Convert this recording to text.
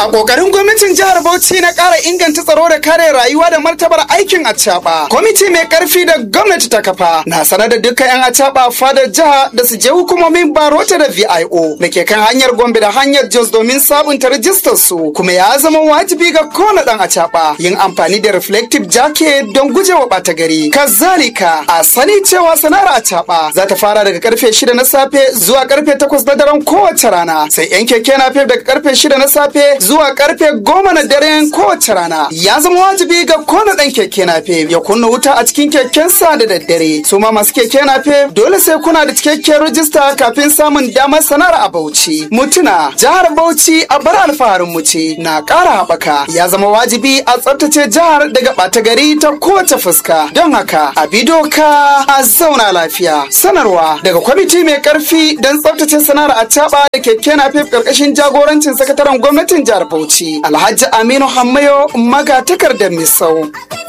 kokarin gwamnatin jihar Bauchi na ƙara inganta tsaro da kare rayuwa da martabar aikin acaba. Kwamiti mai ƙarfi da gwamnati ta kafa na sanar da dukkan 'yan acaba fadar jiha da su je hukumomin Barota da VIO da ke kan hanyar Gombe da hanyar Jos domin sabunta rajistar su kuma ya zama wajibi ga kowane ɗan acaba yin amfani da reflective jacket don gujewa ɓata gari. Kazalika a sani cewa sana'ar acaba za ta fara daga karfe shida na safe zuwa karfe takwas na daren kowace rana sai 'yan keke na daga karfe shida na safe zuwa karfe goma na daren kowace rana ya zama wajibi ga kowane ɗan keke nafe ya kunna wuta a cikin kekensa da daddare su ma masu keke nafe dole sai kuna da cikakken rajista kafin samun damar sanar a Bauchi mutuna jihar Bauchi a bar alfaharin mu ce na ƙara haɓaka ya zama wajibi a tsaftace jihar daga ɓata gari ta kowace fuska don haka a bi doka a zauna lafiya sanarwa daga kwamiti mai ƙarfi don tsaftace sanar a da keke nafe ƙarƙashin jagorancin sakataren gwamnatin jihar Bauchi Alhaji Aminu Hammayo maga takardar Misau.